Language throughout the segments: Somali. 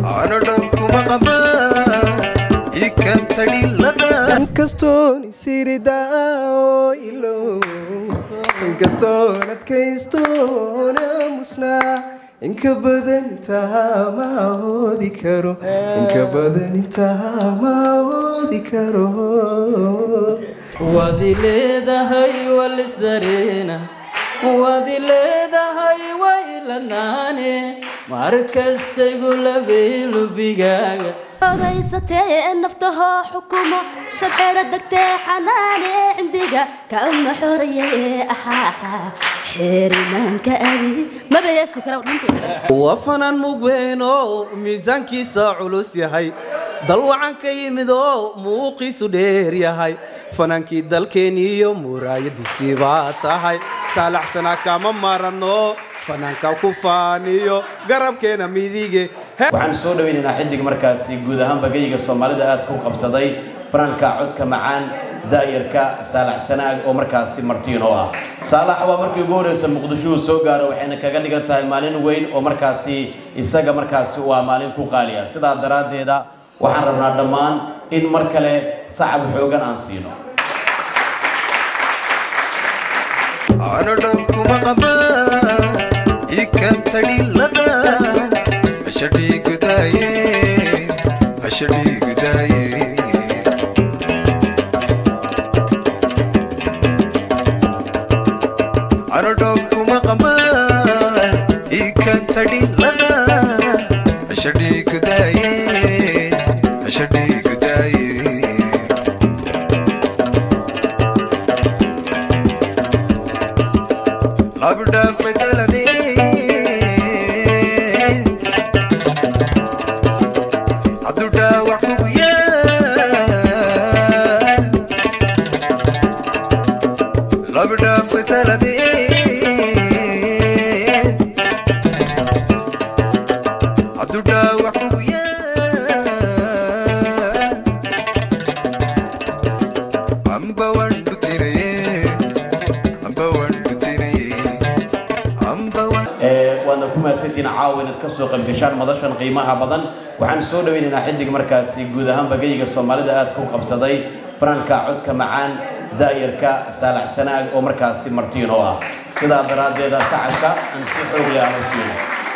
inkastoon isiridaa ilow inkastoon adkaystoon aamusnaa inka badan intaa ma awoodi karo inka badan intaa ma awoodi karo waad i leedahay walisdareena waad i leedahay waylanaane mar kastaygu labeelubigaaga odaysatee naftahoo xukumo shabxeera degtee xanaane cindiga kama xoraye ahaa xeerimaanka adi maba heesi kara waa fanaan mugweyn oo miisaankiisa culus yahay dal wacan ka yimid oo muuqiisu dheer yahay fanaankii dalkeeniyo muraayadiisii baa tahay saalaxsana kama marano fanaanka ku faaniyo garabkeena midige waxaan soo dhawaynaynaa xiddig markaasi guud ahaanba geyga soomaalida aad ku qabsaday fanaanka codka macaan daayarka saalax sanaag oo markaasi martiin oo ah saalax waa markii ugu horeysa muqdisho uu soo gaaro waxayna kaga dhigan tahay maalin weyn oo markaasi isaga markaasi waa maalin ku qaaliya sidaa daraaddeeda waxaan rabnaa dhammaan in mar kale sacab xoogan aan siino waadna ku mahadsantihiin caawa inaad ka soo qaybgashaan madashan qiimaha badan waxaan soo dhawaynaynaa xiddig markaasi guud ahaanba geyga soomaalida aad ku qabsaday fanaanka codka macaan daayarka saalax sanaag oo markaasi martiin oo ah sidaa daraaddeeda sacabka aan si xoog leh aan u siino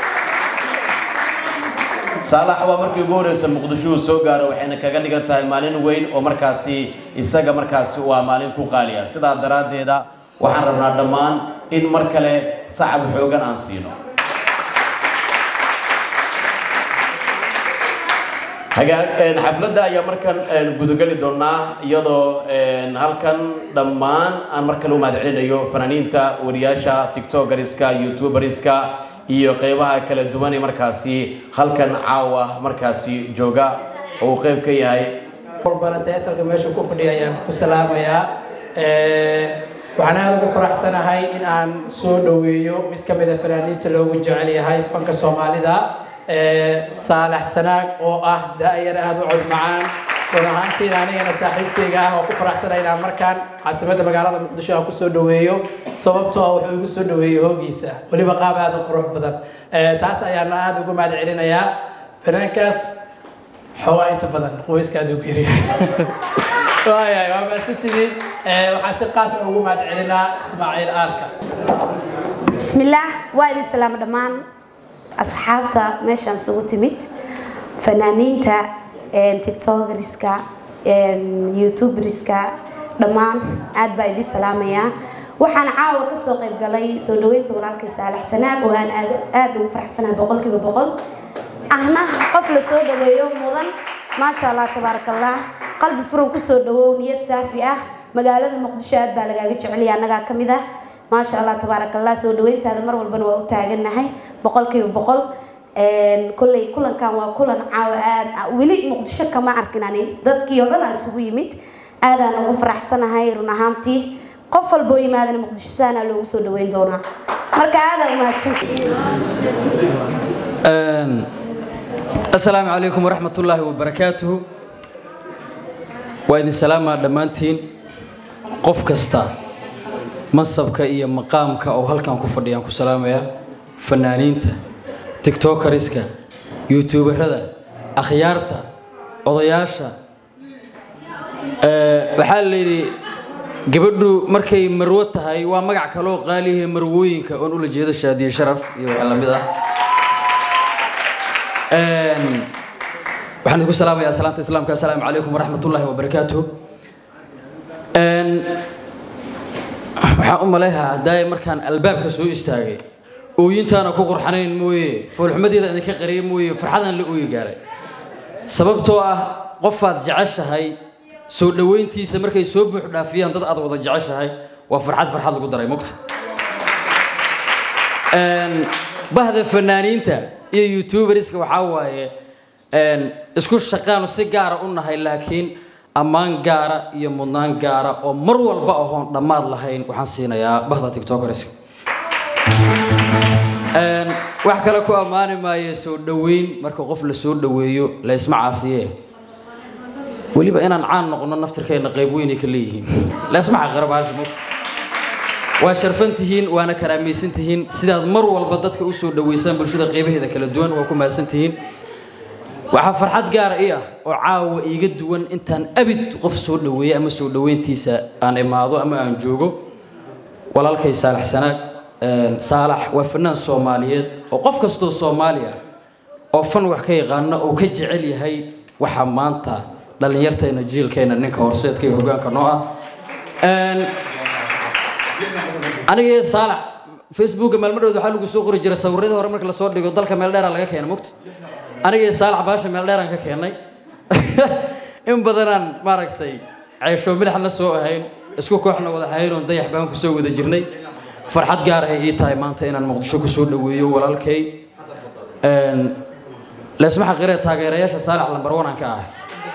saalax waa markii ugu horeysa muqdisho uu soo gaaro waxayna kaga dhigan tahay maalin weyn oo markaasi isaga markaasi waa maalin ku qaaliya sidaa daraaddeeda waxaan rabnaa dhammaan in mar kale sacab xoogan aan siino xafladda ayaa markan gudageli doonaa iyadoo halkan dhammaan aan mar kale u mahadcelinayo fanaaniinta wariyaasha tiktokeriska youtuberska iyo qeybaha kala duwan ee markaasi halkan caawa markaasi jooga oo uu qeyb ka yahay teatarka meesha ku fadhiya ayaan ku salaamayaa waxaan aada ugu faraxsanahay in aan soo dhoweeyo mid ka mid a fanaaniinta loogu jecel yahay fanka soomaalida saalax sanaag oo ah daayar aada u cod macaan run ahaantiina anigana saaxiibkayga ah oo ku faraxsanay inaan markaan caasimadda magaalada muqdisho aan kusoo dhoweeyo sababtoo ah wuxuu igu soo dhoweeyey hoogiisa weliba qaab aada u qurux badan taas ayaana aada ugu mahad celinayaa fanaankaas xoogaa inta badan qoyska aada ugu yaryahay waayahay waa maasantidii waxaan si qaas ugu mahad celinaa ismaaciil aarka bismillaah waa idin salaamo dhammaan asxaabta meeshaan isugu timid fanaaniinta tiktokeriska youtuberska dhammaan aad baa idin salaamayaa waxaan caawa kasoo qayb galay soo dhaweynta walaalkay saalax sanaag oo aan aada ugu faraxsanahay boqolkiiba boqol ahna qof la soo dhaweeyo mudan maasha allah tabaaraka allah qalbi furan kusoo dhawow niyad saafi ah magaalada muqdisho aad baa lagaaga jecelaya annagaa ka mid ah maasha allah tabaaraka allah soo dhaweyntaada mar walbana waa u taagannahay boqolkiiba boqol kolley kulankan waa kulan caawa aad weli muqdisho kama arkin ani dadkii oo dhan aa isugu yimid aadaan ugu faraxsanahay run ahaantii qof walboo yimaadana muqdisho saanaa loogu soo dhaweyn doonaa marka aadaa umahadsan asalaamu calaykum waraxmat ullaahi wabarakaatuhu waa idin salaamaa dhammaantiin qof kasta mansabka iyo maqaamka oo halkan ku fadhiyaan ku salaamayaa fanaaniinta tiktokeriska youtuberada akhyaarta odayaasha ee, waxaa la yidhi gabadhu markay marwo tahay waa magac kaloo qaaliyahe marwooyinka oon ula jeedo shaadiye sharaf iyo waxa lamid ah Een, waxaan idinku salaamayaa salaanta islaamka assalaamu calaykum waraxmatullaahi wabarakaatuh Een, waxaan u maleehaa haddaay markaan albaabka soo istaagay ooyintaana ku qurxanayn mooye foolxumadeeda idinka qariyay mooye farxadaan la ooyi gaaray sababtoo ah qofaad jeceshahay soo dhoweyntiisa markay soo buux dhaafiyaan dad aad wada jeceshahay waa farxad farxad lagu daray mogta Een, bahda fanaaniinta iyo youtuberska waxaa waaye een, isku shaqaanu si gaara u nahay laakiin ammaan gaara iyo mudnaan gaara oo mar walba ahoon dhammaad lahayn waxaan siinayaa bahda tiktokerska Een, wax kale ku ammaani maayo soo dhoweyn marka qof la soo dhoweeyo la isma caasiye weliba inaan caan noqono naftirkeena qayb weynay ka leeyihiin la isma xaqirabaasha mogta waa sharfan tihiin waana karaamaysan tihiin sidaad mar walba dadka u soo dhoweysaan bulshada qaybaheeda kala duwan waa ku mahadsan tihiin waxaa farxad gaara ii ah oo caawa iiga duwan intaan abid qof soo dhoweeya ama soo dhoweyntiisa aan imaado ama aan joogo walaalkay saalax sanaag Een, saalax waa fanaan soomaaliyeed oo qof kastoo soomaali ah oo fan wax ka yaqaana uu ka jecel yahay waxa maanta dhallinyarteena jiilkeena ninka horseedka iyo hogaanka noo ah Een, aniga iyo saalax facebooka maalmadhood waxaa lagu soo qori jiray sawirradii hore marka lasoo dhigo dalka meel dheeraa laga keena mogta aniga iyo saalax baasha meel dheeraan ka keenay in badanaan maaragtay ceesho milixna soo ahayn isku kooxna wada ahayn oon dayax baan kusoo wada jirnay farxad gaar ay ii tahay maanta inaan muqdisho kusoo dhoweeyo walaalkay Een, leesma xaqiree taageerayaasha saalax lambar wanaan ka ahay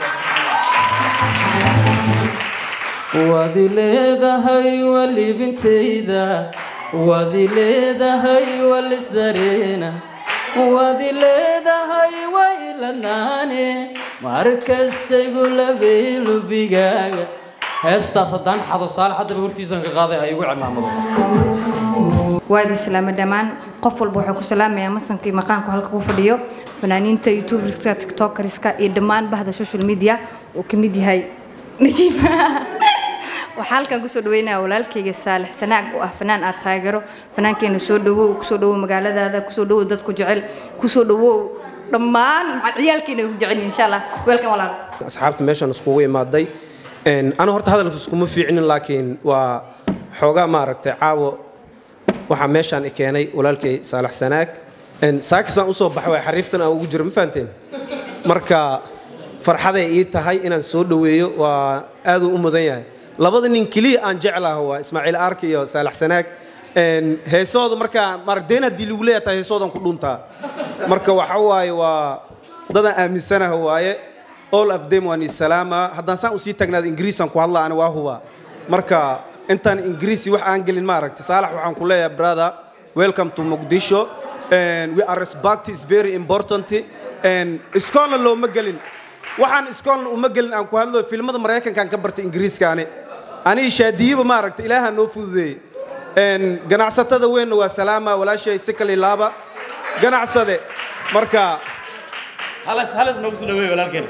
waad i leedahay walibintayda waad i leedahay walisdareena waad i leedahay wailanaane mar kastaygu labay lubigaaga heestaas haddaan xado saalax haddaba hortiisaan ka qaaday ha igu cimaamado waa idin salaama dhammaan qof walba waxaa ku salaamayaa masankii maqaanku halka ku fadhiyo fanaaniinta youtuberska tiktokeriska iyo dhammaan bahda social media uu ka mid yahay najiib waxaa halkan kusoo dhaweynaya walaalkayga saalex sanaag oo ah fanaan aad taageero fanaankeena soo dhawow kusoo dhawow magaaladaada kusoo dhawow dadku jecel kusoo dhawow dhammaan ciyaalkeena ku jecel insha allah welkan walaal asxaabta meeshan iskugu imaaday Een, anu horta hadalka iskuma fiicnin laakiin waa xoogaa maaragtay caawo waxaa meeshaan i keenay walaalkay saalax sanaag Een, saakisaan usoo baxay waa xariiftan aan ugu jiro ma fahanteen marka farxaday ii tahay inaan soo dhoweeyo waa aaduu u mudan yahay labada nin keliya aan jeclaha waa ismaaciil arki iyo saalax sanaag Een, heesooda markaa maaragdeen haddii lagu leeyahay tahay heesoodan ku dhuntaa marka waxa waaye waa dadaan aaminsanaha waaye all of them waan salaama haddaan saan usii tagnaada ingiriisaan ku hadlaa ani waa huba marka intaan ingiriisi wax aan gelin maaragtay saalax waxaan ku leeyahay brother welcome to muqdisho and we are respect is very important and iskoolna looma gelin waxaan iskoolna uma gelin aan ku hadlo filmada maraykankaan ka bartay ingiriiskaani aniga shaadiyaba maaragtay ilaaha noo fududeeyey And ganacsatada weynna waa salaama walaashay si kale laaba ganacsade marka halas halas noogu soo dhaweey walaalkeen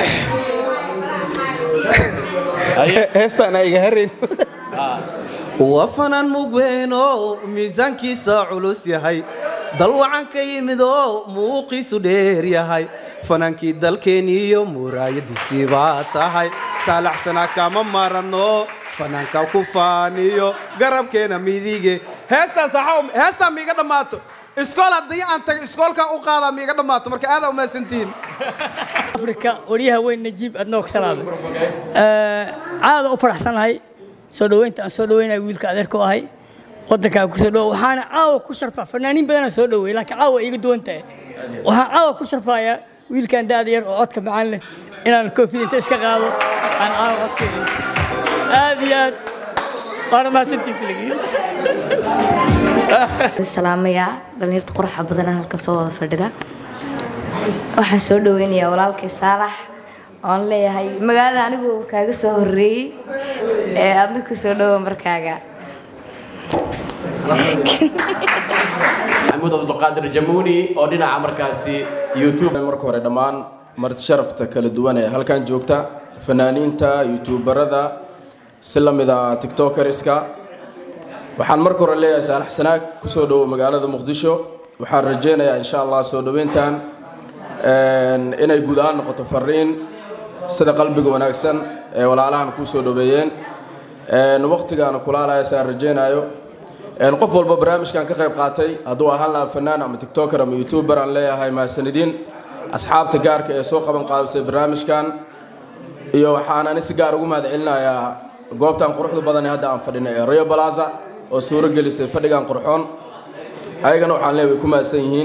heestaan iga harayn waa fanaan mugweyn oo miisaankiisa culus yahay dal wacan ka yimid oo muuqiisu dheer yahay fanaankii dalkeeniyo muraayadiisii baa tahay saalaxsanaa kama marano fanaanka ku faaniyo garabkeena midige heestaas axaw heestaa miiga dhammaato iskool haddii aan tago iskoolkan u qaadaa miiga dhammaato marka aadaa umahadsantihiin afrika waryaha weyn najiib aad noo kasalaada caada u faraxsanahay soo dhaweynta aan soo dhaweynaya wiilka adeerku ahay wadankaa kusoo dhawo waxaana caawa ku sharfaa fanaaniin badanaa soo dhaweey laakiin caawa iga duwan tahay waxaan caawa ku sharfayaa wiilkan daada yar oo codka macaan leh inaan koofid inta iska qaado aan caawa codkeeda aad iyo aad waana mahadsantiin kuligii salaamayaa dhalinyarta quruxa badan halkan soo wada fadhida waxaan soo dhaweynayaa walaalkay saalax oon leeyahay magaalada anigu kaaga soo horeeyey ee aadna ku soo dhawo markaaga maxamuud cabdulqaadir jamuuni oo dhinaca markaasi youtube marka hore dhammaan marti sharafta kala duwan ee halkan joogta fanaaniinta youtuberada si la mid a tiktokeriska waxaan marka hore leeyahay saalax sanaag kusoo dhowo magaalada muqdisho waxaan rajeynayaa insha allah soo dhoweyntan inay guud ahaan noqoto fariin sida qalbiga wanaagsan ee walaalahan kuu soo dhoweeyeen waqtigaana kulaalaya saan rajeynayo qof walba barnaamijkan ka qayb qaatay hadduu ahaan lahaa fanaan ama tiktoker ama youtuber aan leeyahay mahadsanidin asxaabta gaarka ee soo qaban qaadisay barnaamijkan iyo waxaan ani si gaar ugu mahad celinayaa goobtan quruxda badan ee hadda aan fadhinay ee rio balaza oo suuro gelisay fadhigan qurxoon ayagana waxaan leeyahay way ku mahadsan yihiin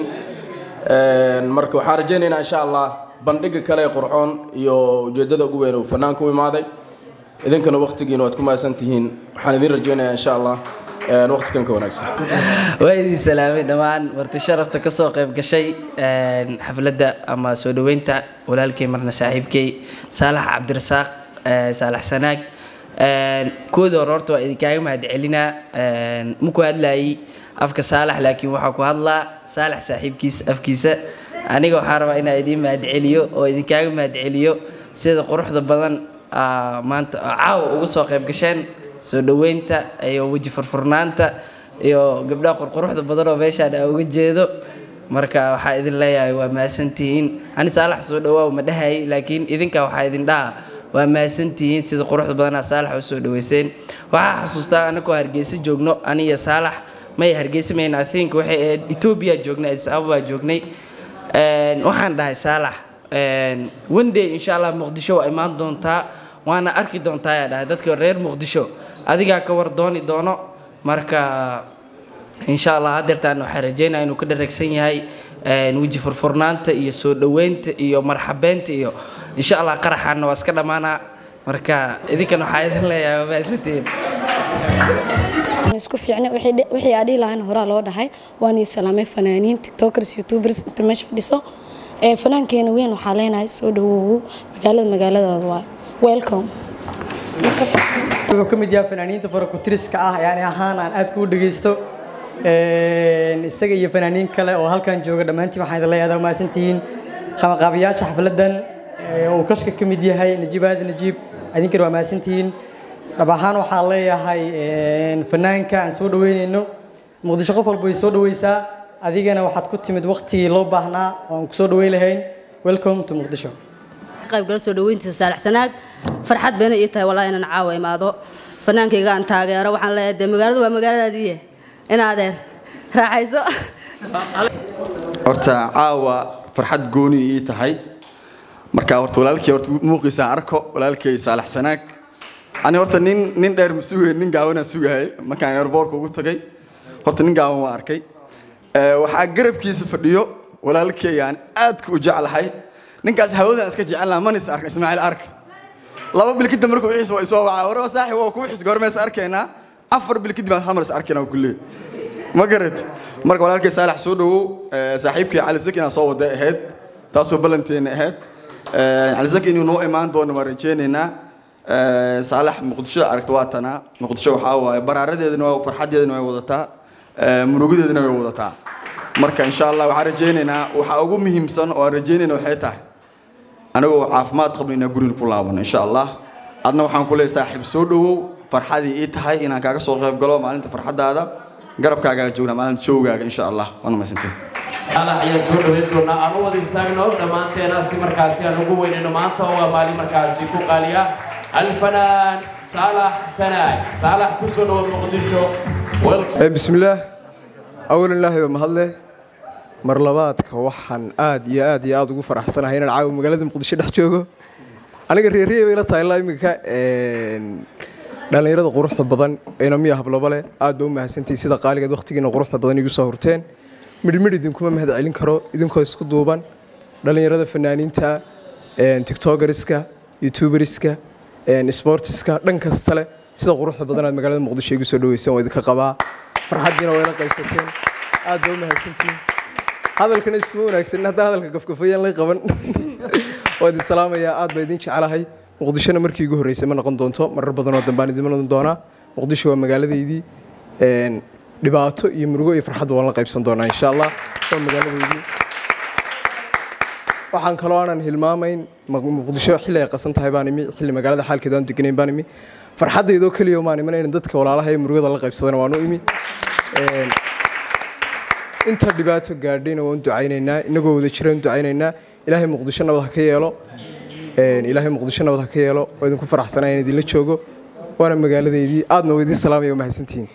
marka waxaan rajeynaynaa insha allah bandhiga kale ee qurxoon iyo ujeedada ugu weyn uu fanaanku u imaaday idinkana waqtigiina waad ku mahadsan tihiin waxaan idin rajeynayaa insha allah waqtigan ka wanaagsan waa idin salaamay dhammaan marti sharafta ka soo qayb gashay xafladda ama soo dhoweynta walaalkay marna saaxiibkay saalax cabdirasaaq saalax sanaag kooda hore horta waa idinkaaga mahad celinaa ma ku hadlayay afka saalax laakiin waxaa ku hadlaa saalax saaxiibkiisa afkiisa aniga waxaan rabaa inaan idiin mahad celiyo oo idinkaaga mahad celiyo sida quruxda badan maanta caawa uga soo qayb gasheen soo dhoweynta iyo weji furfurnaanta iyo gabdhaha qurquruxda badan oo meeshaan aan uga jeedo marka waxaa idin leeyahay waa mahadsantihiin ani saalax soo dhawaaw ma dhahayay laakiin idinka waxaa idin dhaha waa mahadsantihiin sida quruxda badanaa saalax u soo dhaweyseen waxaa xasuustaa anakoo hargeysa joogno aniyo saalax may hargeysa mayn i think waxay ahayd etoobiya joognay addis ababa joognay waxaan dhahay saalax one day insha allah muqdisho waa imaan doontaa waana arki doontaa ayaa dhahay dadka reer muqdisho adigaa ka war dooni doono marka insha allah hadeertaan waxaa rajeynaya inuu ka dharagsan yahay weji furfurnaanta iyo soo dhoweynta iyo marxabeynta iyo insha allah qaraxaana waa iska dhammaanaa marka idinkan waxaa idin leeyahay waa mahadsantihiin isku fiicna wixii aa dhihi lahayn horaa loo dhahay waan ii salaamay fanaaniin tiktokers youtubers inta meesha fadhiso fanaankeena weyn waxaa leenahay soo dhawoowo magaalada magaaladaada waa welcome wuxuu ka mid yahay fanaaniinta farakutiriska ah yani ahaan aan aad kuu dhegeysto isaga iyo fanaaniin kale oo halkan jooga dhammaantiin waxaan idin leeyahay mahadsantihiin qabanqaabiyaasha xafladan uu kashka ka mid yahay najiib aadi najiib idinkana waa mahadsantihiin dhab ahaan waxaan leeyahay fanaanka aan soo dhaweynayno muqdisho qof walba way soo dhaweysaa adigana waxaad ku timid waqtigii loo baahnaa oo aan kusoo dhaweyn lahayn welcome to muqdisho qaybgala soo dhaweyntiisa saalax sanaag farxad bayna ii tahay walaa inaan caawa imaado fanaankayga aan taageero waxaan leeyahay dee magaaladu waa magaaladaadiiye in adeer raaxayso horta caawa farxad gooni ii tahay marka horta walaalkay horta muuqiisa arko walaalkay saalax sanaag ani horta nin nin dheer ma sugay nin gaawana sugayay markaan airbortka ugu tagay horta nin gaawan waa arkay waxaa garabkiisa fadhiyo walaalkay aan aadka u jeclahay ninkaas hawadan iska jecelnaa manis arka ismaaciil arka laba bil kadib markuu wixiis waa isoo wacaa waraba saaxib waa ku wixis goormees arkaynaa afar bil kadib aan hamaris arkayna ku leey ma garat marka walaalkay saalax soo dhawow saaxiibkii cali zaki inaan soo wada ahayd taasoo ballanteena ahayd cali zaki inuu noo imaan doono waan rajeynaynaa saalax muqdisho aragta waa tanaa muqdisho waxaa waaye baraaradeedana waa farxadeedana way wadataa murugadeedana way wadataa marka insha allah waxaan rajeynaynaa waxaa ugu muhiimsan oo aan rajeynayna waxay tahay anigoo caafimaad qabno inaan guriga ku laabano insha allah adna waxaan ku leeyahay saaxiib soo dhawow farxadii ii tahay inaan kaaga soo qayb galo maalinta farxadaada garabkaagaa joognaa maalinta joogaaga insha allah waana mahadsantiin saalax ayaan soo dhaweyn doonaa aan u wada istaagno dhammaanteena si markaasi aan ugu weynayno maanta oo waa maalin markaasi ku qaaliya alfanaan saalax sanaag saalax ku soo dhawo muqdisho بسم الله أولا الله بمهله mar labaadka waxaan aad iyo aad iyo aad ugu faraxsanahay inaan caawa magaalada muqdisho dhex joogo aniga reeriye bay la tahay ilaa iminka dhallinyarada quruxda badan ayna miya hablaba leh aad ba u mahadsantihiin sida qaaligeed waqtigiina quruxda badan igu soo hurteen midhmidh idinkuma mahad celin karo idinkoo isku duuban dhallinyarada fanaaniinta tiktokeriska youtuberiska sportiska dhan kasta leh sida quruxda badan aad magaalada muqdisho igu soo dhaweyseen waa idinka qabaa farxaddiina waa ila qaysateen aad ba u mahadsantihiin hadalkana iskuma wanaagsanin haddaan hadalka gafgafayaan lay qaban waa idin salaamayaa aad baa idin jecelahay muqdishona markii igu horreysay ma noqon doonto marar badanoo dambaan idin noqon doonaa muqdisho waa magaaladeydii dhibaato iyo murugo iyo farxadba waan la qaybsan doonaa insha allah waa magaaladeydii waxaan kaloo aanan hilmaamayn Muq- muqdisho xilli ay qasan tahay baan imi xilli magaalada xaalkeeda aan deganayn baan imi farxaddaydoo keliya maan iman in dadka walaalaha ee murugada la qaybsadana waan u imi Een, inta dhibaato gaadhayna waan ducaynaynaa inagoo wada jiraan ducaynaynaa ilaahay muqdisho nabad ha ka yeelo Een, ilaahay muqdisho nabad ha ka yeelo oo idinku faraxsanaa in idinla joogo waana magaaladeydii aadna waa idin salaamaya waa mahadsantihiin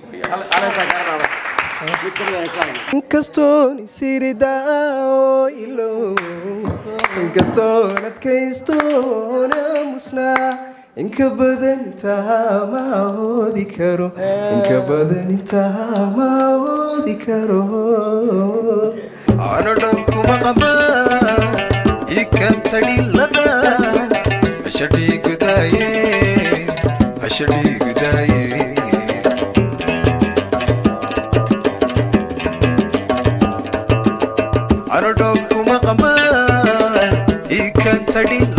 inkastoon isiridaaoo ilow inkastoon adkaystoon aamusnaa inka badan intaa ma awoodi karo inka badan intaa ma awoodi karo ano dhafkuma qaba ikantadhilada ashadhiigudaaye ashadhiigudaaye ano dhafkuma qaba ikantadhilada